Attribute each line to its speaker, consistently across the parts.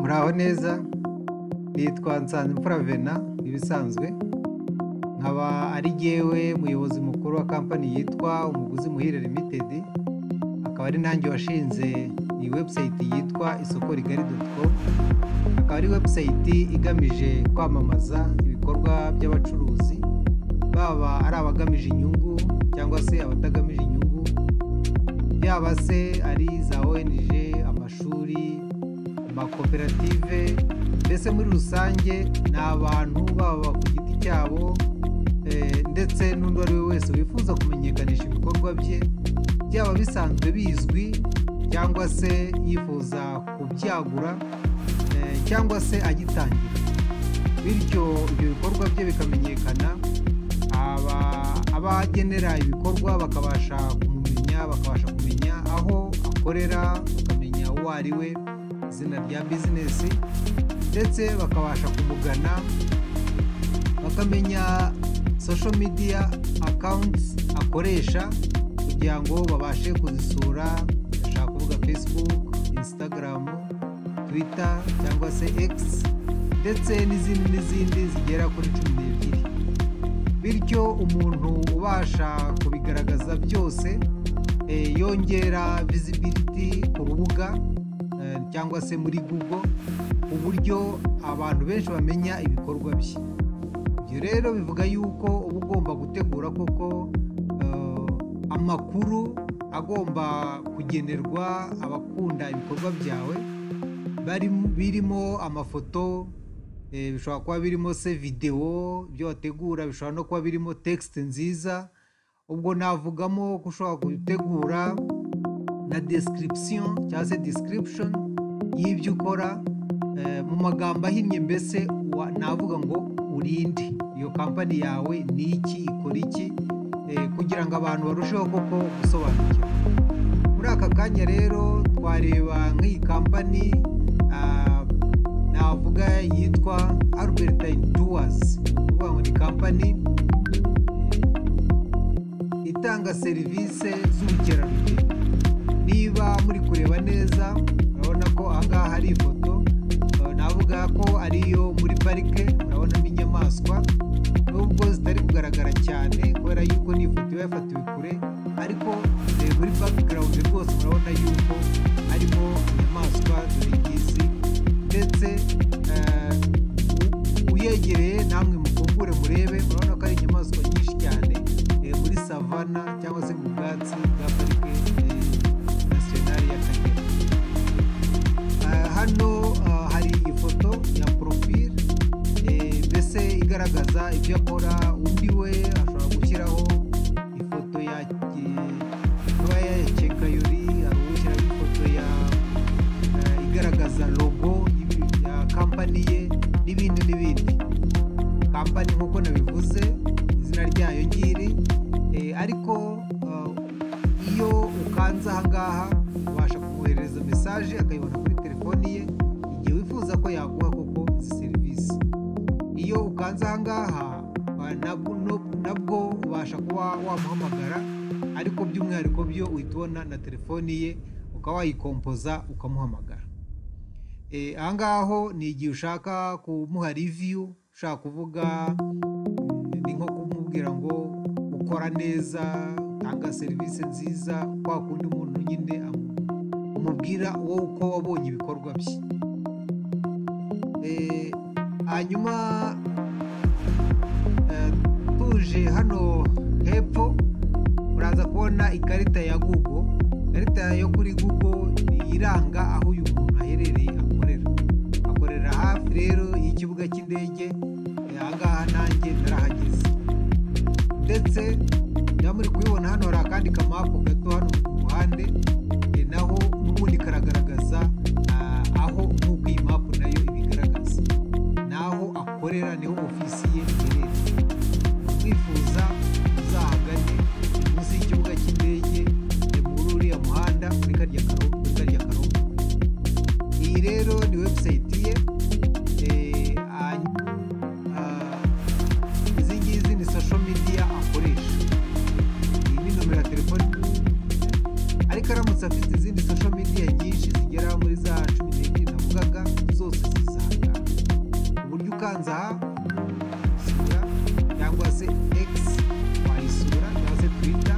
Speaker 1: muraho neza nitwa Nsanzimfura Vena ibisanzwe nkaba ari jyewe muyobozi mukuru wa kampani yitwa umuguzi muhire limited akaba ari nanjye washinze iyi webusayiti yitwa isoko rigari doti komu akaba ari webusayiti igamije kwamamaza ibikorwa by'abacuruzi baba ari abagamije inyungu cyangwa se abatagamije inyungu yaba se ari za ONG amashuri amakoperative mbese muri rusange ni abantu baba ku giti cyabo eh, ndetse n'undi uwo ari we wese wifuza kumenyekanisha ibikorwa bye byaba bisanzwe bizwi cyangwa se yifuza kubyagura eh, cyangwa se agitangira bityo ibyo bikorwa bye bikamenyekana aba abagenera ibikorwa bakabasha kumumenya bakabasha kumenya aho akorera bakamenya uwo ari we izina rya bizinesi ndetse bakabasha kumugana bakamenya social media accounts akoresha kugira ngo babashe kuzisura ndashaka kuvuga facebook instagram twitter cyangwa se x ndetse n'izindi n'izindi zigera kuri cumi n'ebyiri bityo umuntu ubasha kubigaragaza byose eh, yongera visibility ku rubuga eh, cyangwa se muri google ku buryo abantu benshi bamenya ibikorwa bye ibyo rero bivuga yuko uba ugomba gutegura koko eh, amakuru agomba kugenerwa abakunda ibikorwa byawe bari- birimo amafoto eh, bishobora kuba birimo se videwo ibyo wategura bishobora no kuba birimo tekisite nziza ubwo navugamo ko ushobora gutegura na description cyangwa se description y'ibyo ukora eh, mu magambo ahinnye mbese wa- navuga ngo urinde iyo kampani yawe ni iki ikora iki eh, kugira ngo abantu barusheho koko gusobanukirwa muri aka kanya rero twareba nk'iyi kampani ah, navuga yitwa albertine tours ni ukuvuga ngo ni kampani eh, itanga serivisi z'ubukerarugendo niba muri kureba neza urabona ko ahangaha hari ifoto eh, navuga ko ari iyo muri parike urabonamo inyamaswa nubwo zitari kugaragara cyane kubera yuko ni ifoto iba yafatiwe kure ariko eh, muri background rwose murabona yuko harimo inyamaswa z'ibigisi ndetse eh, u- uyegereye namwe mukungure murebe murabona ko ari inyamaswa nyinshi cyane eh, muri savana cyangwa se mu bwatsi bwa parike eh, nasiyonali y'akagera Ah, hano ah, hari ifoto ya porofile eh, mbese igaragaza ibyo akora undi we ashobora gushyiraho ifoto ya eh, kuba ya kekayori hari uwushyiraho ifoto ya eh, igaragaza logo y'ibi- ya kampani ye n'ibindi n'ibindi kampani nk'uko nabivuze izina ryayo ngiri eh, ariko ah, iyo ukanze ahangaha ubasha kumwoherereza mesaje akayibona kuri telefoni ye igihe wifuza ko yaguha koko izi serivisi iyo ukanze ahangaha ah, nabwo no- nabwo ubasha kuba wamuhamagara ariko by'umwihariko byo uhita ubona na telefoni ye ukaba wayikompoza ukamuhamagara Eh, ahangaho ni igihe ushaka kumuha riviyu ushaka kuvuga mm, ni nko kumubwira ngo ukora neza utanga serivisi nziza kwa kundi umuntu nyine amu- umubwira wowe uko wabonye ibikorwa bye Eh, hanyuma eh, tuje hano hepfo uraza kubona ikarita ya google ikarita yo kuri google ni iranga aho uyu muntu aherereye akorera akorera hafi rero y'ikibuga cy'indege eh, ahangaha nanjye narahageze ndetse niba muri kubibona hano hari akandi kamapu gato hano ku ruhande eh, naho n'ubundi karagaragaza ah, aho nk'uko iyi mapu nayo ibigaragaza n'aho akorera niho ofisi ye iherereye wifuza uzahagane munsi y'ikibuga cy'indege eh, muri uriya muhanda muri karya karongo muri karya karongo ukanze aha sura cyangwa se egisi wayisura cyangwa se twita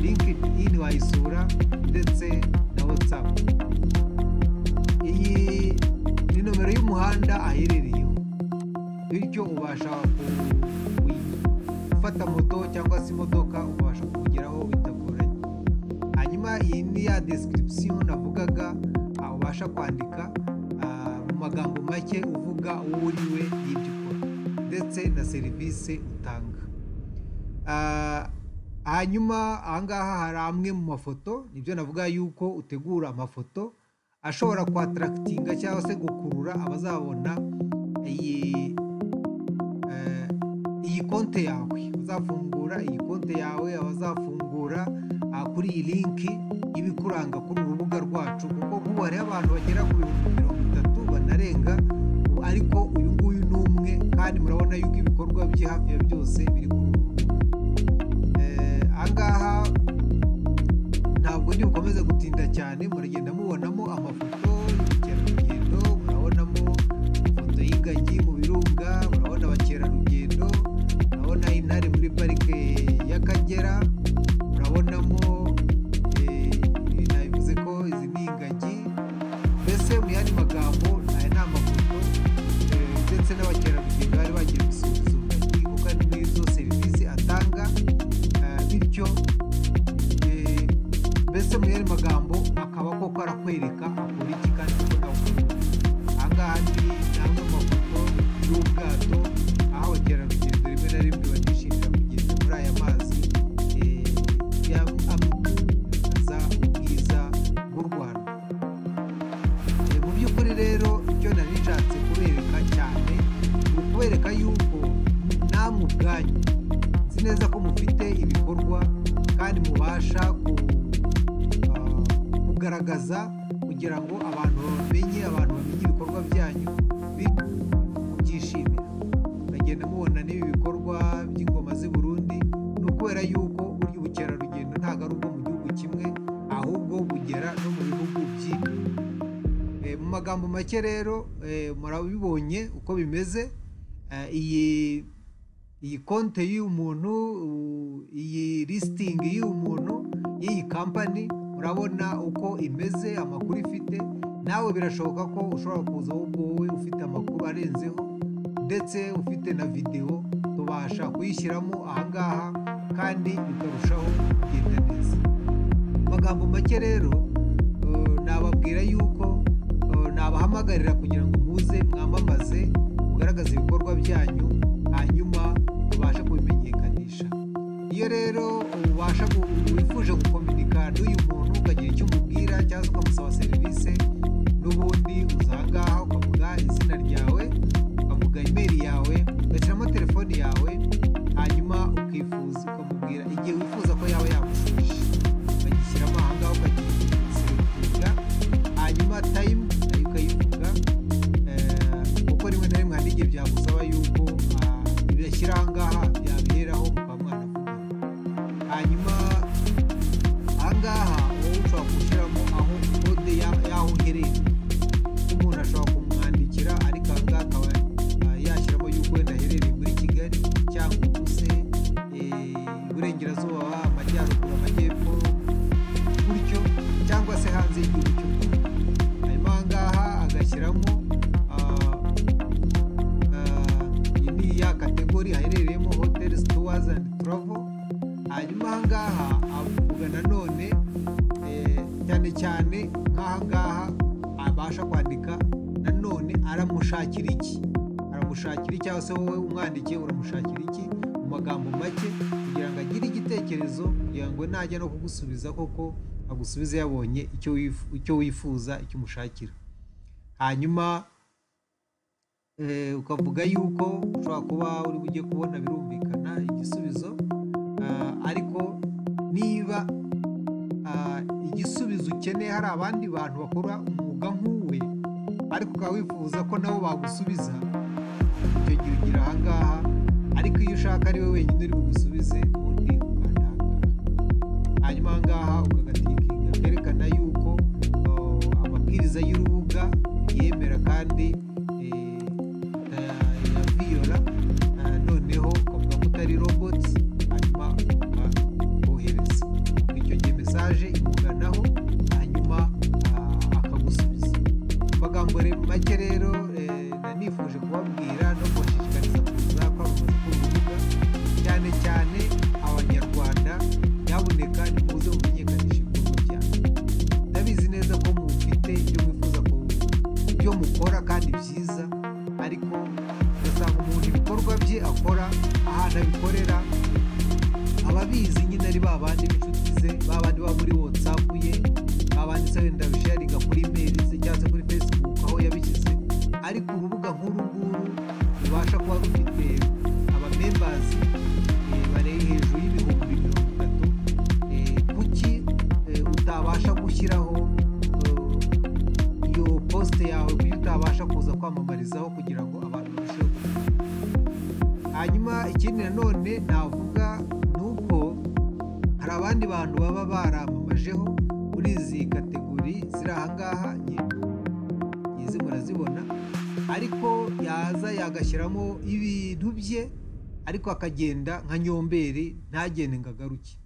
Speaker 1: linkidi ini wayisura ndetse na watsapu iyi ni nomero y'umuhanda aherereyeho bityo ubasha gufata moto cyangwa se imodoka ubasha kugeraho bitagoranye hanyuma iyi ni ya desitiribisiyo navugaga ah, ubasha kwandika ah, mu magambo make uvuga uwo uri we n'ibyo ukora ndetse na serivisi utanga Ah, hanyuma ahangaha hari amwe mu mafoto nibyo navuga yuko utegura amafoto ashobora kwatarakitinga cyangwa se gukurura abazabona iyi eh, iyi konte yawe abazafungura iyi konte yawe abazafungura ah, kuri iyi linki ibikuranga kuri uru rubuga rwacu kuko nk'ubu hariho abantu bagera ku bihumbi mirongo itatu banarenga ubu ariko uyu nguyu ni umwe kandi murabona yuko ibikorwa bye hafi ya byose biri kuri uru rubuga Eh, ahangaha ntabwo njye bukomeze gutinda cyane muragenda mubonamo amafoto y'ubukerarugendo murabonamo ifoto y'ingagi mu birunga murabona abakerarugendo murabona intare muri parike y'akagera murabonamo eh, ibi nabivuze ko izi ni ingagi mbese mu yandi magambo aya ni amafoto eh, ndetse n'abakerarugendo bari bagiye gusuzuma ibuga n'izo serivisi atanga eh, bityo Eh, mbese mu yandi magambo akaba koko arakwereka akora iki kandi uko nawukora ahangaha ni ni amwe mu mafoto y'ubwato aho abakerarugendo rimwe na rimwe batishimira kugenda muri aya mazi eh, ya amamaza ubwiza bw'u rwanda Eh, mu by'ukuri rero icyo nari nshatse kubereka cyane ni ukubereka yuko namwe ubwanyu nzi neza ko mufite ibikorwa kandi mubasha ku- ah, kugaragaza kugira ngo abantu bamenye abantu bamenye ibikorwa byanyu bityo mubyishimira muragenda mubona n'ibi bikorwa by'ingoma z'i Burundi ni ukubera yuko burya ubukerarugendo ntabwo ari ubwo mu gihugu kimwe ahubwo bugera no mu bihugu byinshi Eh, mu magambo make rero eh, murabibonye uko bimeze Eh, iyi iyi konte y'uyu muntu u- iyi lisitingi y'uyu muntu y'iyi kampani murabona uko imeze amakuru ifite nawe birashoboka ko ushobora kuza ahubwo wowe ufite amakuru arenzeho ndetse ufite na videwo tubasha kuyishyiramo ahangaha kandi bikarushaho kugenda neza magambo make rero eh, nababwira yuko eh, nabahamagarira kugira ngo muze mwamamaze mugaragaze ibikorwa byanyu hanyuma tubashe kubimenyekanisha iyo rero ubasha gu- wifuje gukominika n'uyu muntu ukagira icyo umubwira cyangwa se ukamusaba serivisi n'ubundi uza ahangaha ukavuga izina ryawe ukavuga imeri yawe ugashyiramo telefoni yawe hanyuma ukifuza ukamubwira igihe wifuza ko yawe yagufasha ukagishyiramo ahangaha ukagisetinga hanyuma tayimu nayo ukayivuga eh, kuko rimwe na rimwe hari igihe byagusaba yuko ah, ibashyira ahangaha byabiheraho mukaba mwanavuga hanyuma ahangaha wowe ushobora gushyiramo aho kode ya- y'aho uherereye umuntu ashobora kumwandikira ariko ahangaha akaba ah, yashyiramo yuko wenda aherereye muri kigali cyangwa ubuse iburengerazuba amajyaruguru amajyepfo gutyo cyangwa se hanze y'igihugu cy'u rwanda hanyuma ahangaha agashyiramo ah, Ah, iyi ni ya kategori aherereyemo hoteli sitowazi andi turavo hanyuma ahangaha avuga nanone eh, cyane cyane nk'ahangaha abasha kwandika nanone aramushakira iki aramushakira iki cyangwa se wowe umwandikiye uramushakira iki mu magambo make kugira ngo agire igitekerezo kugira ngo najya no kugusubiza koko agusubize yabonye icyo wifu- icyo wifuza icyo umushakira hanyuma eh, ukavuga yuko ushobora kuba uri bujye kubona birumvikana igisubizo ah, ariko niba ah, igisubizo ukeneye hari abandi bantu bakora umwuga nk'uwe ariko ukaba wifuza ko nabo bagusubiza icyo gihe ugira ahangaha ariko iyo ushaka ari we wenyine uri bugusubize ubundi ukandahangaha hanyuma ahangaha ukagatikinga kerekana yuko uh, amabwiriza y'urubuga yemera kandi eh, aya- muri make rero eh, nanifuje kubabwira no kubashishikariza kuza kwamamaza ku rubuga cyane cyane abanyarwanda nyabuneka nimuze mumenyekanishe ibikorwa byanyu ndabizi neza ko mufite ibyo mwifuza ku byo mukora kandi byiza ariko ugasanga umuntu ibikorwa bye akora ahantu abikorera ababizi nyine ari ba bandi b'inshuti ze ba bandi baba muri watsapu ye ba bandi se wenda bisharinga kuri imeri ze cyangwa se kuri fesibuku aho yabishyize ariko urubuga nk'uru nguru rubasha kuba rufite abamembazi eh, bareba hejuru y'ibihumbi mirongo itatu eh, kuki eh, utabasha gushyiraho eh, iyo posite yawe kuyo utabasha kuza kwamamarizaho kugira ngo abantu barusheho kumenya hanyuma ikindi nanone navuga ni uko hari abandi bantu baba baramamajeho muri izi kategori ziri ahangaha nye- izi murazibona ariko yaza yagashyiramo ibintu bye ariko akagenda nka nyomberi ntagende ngo agaruke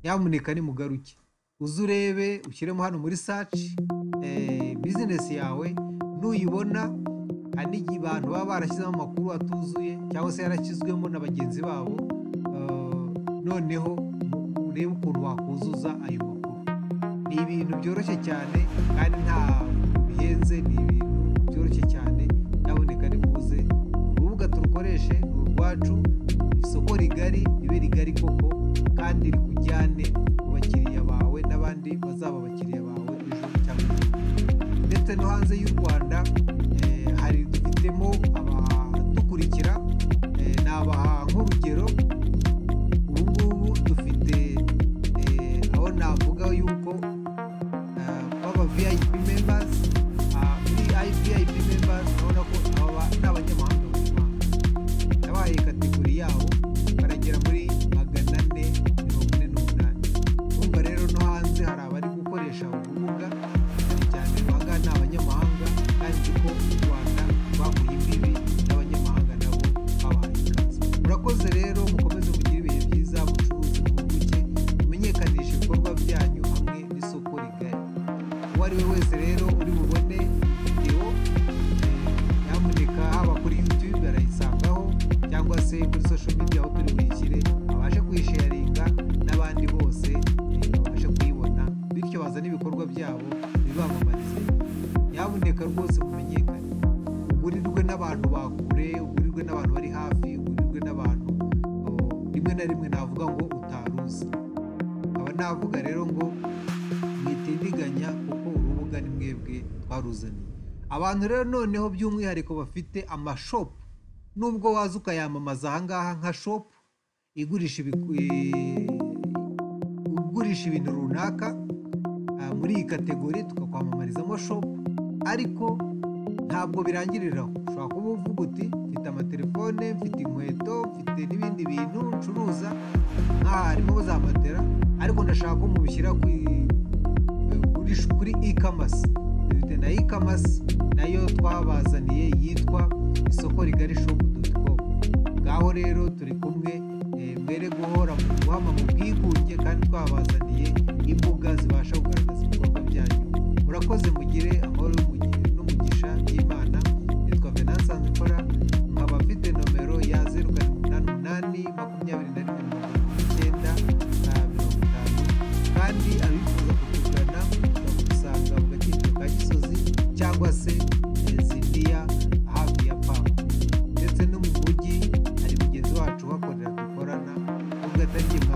Speaker 1: nyamuneka nimugaruke uze urebe ushyiremo hano muri saci bizinesi yawe nuyibona hari n'igihe abantu baba barashyizemo amakuru atuzuye cyangwa se yarashyizwemo na bagenzi babo eh, noneho mu- urebe ukuntu wakuzuza ayo makuru ni ibintu byoroshye cyane kandi nta bihenze ni ibintu byoroshye cyane nyaboneka nimuze urubuga turukoreshe ni urwacu isoko rigari ribe rigari koko kandi rikujyane mu bakiriya bawe n'abandi bazaba abakiriya bawe ejo cyangwa ejo ndetse no hanze y'u rwanda eh, hari dufitemo abadukurikira eh, ni abaha nk'urugero ubu ngubu dufite eh, aho navuga yuko eh, baba vip members ah, muri ivip members urabona ko aba ni abanyamahanga b'u rwanda yabahaye kategori yabo baragera muri magana ane mirongo ine n'umunani urumva rero no hanze hari abari gukoresha urubuga cyane cyane abangaba ni abanyamahanga kandi nzi ko u rwanda rwahuye imbibi n'abanyamahanga nabo babahaye ikaze murakoze rero mukomeze mugire ibihe byiza mucuruze mwunguke mumenyekanishe ibikorwa byanyu hamwe n'isoko rigari uwo ari we wese rero uri bubone videwo eh, nyamuneka haba kuri youtube arayisangaho cyangwa se kuri social media aho turi buyishyire abashe kuyisharinga n'abandi bose eh, babashe kuyibona bityo bazane ibikorwa byabo bibamamarize nyamuneka rwose mumenyekane ugurirwe n'abantu bakure ugurirwe n'abantu bari hafi ugurirwe n'abantu oh, rimwe na rimwe navuga ngo utaruzi nkaba navuga rero ngo mwitindiganya kuko urubuga ni mwebwe twaruzaniye abantu rero noneho by'umwihariko bafite amashopu nubwo waza ukayamamaza ahangaha nka shopu igurisha ibiku- eh, ugurisha ibintu runaka ah, muri iyi kategori tukakwamamarizamo shopu ariko ntabwo birangirira aho ushobora kuba uvuga uti mfite amatelefone mfite inkweto mfite n'ibindi bintu ncuruza nk'aha harimo za matera ariko ndashaka ko mubishyira ku i- kuri kuri e-commerce dufite na e-commerce nayo twabazaniye yitwa isoko rigari shop.com ngaho rero turi kumwe eh, mwere guhora mu guhama mu bwigunge kandi twabazaniye imbuga zibasha kugaragaza ibikorwa byanyu murakoze mugire amahoro y'umugi- n'umugisha y'imana nitwa venanse nzikora nkaba mfite nomero ya zeru karindwi umunani umunani makumyabiri na rimwe mirongo irindwi n'icyenda na mirongo itanu kandi abifuza kutugana bakagusanga mu gaciro ka gisozi cyangwa se zindiya hafi ya pamu ndetse no mu mujyi hari mugenzi wacu uhakorera dukorana nubwo atari njye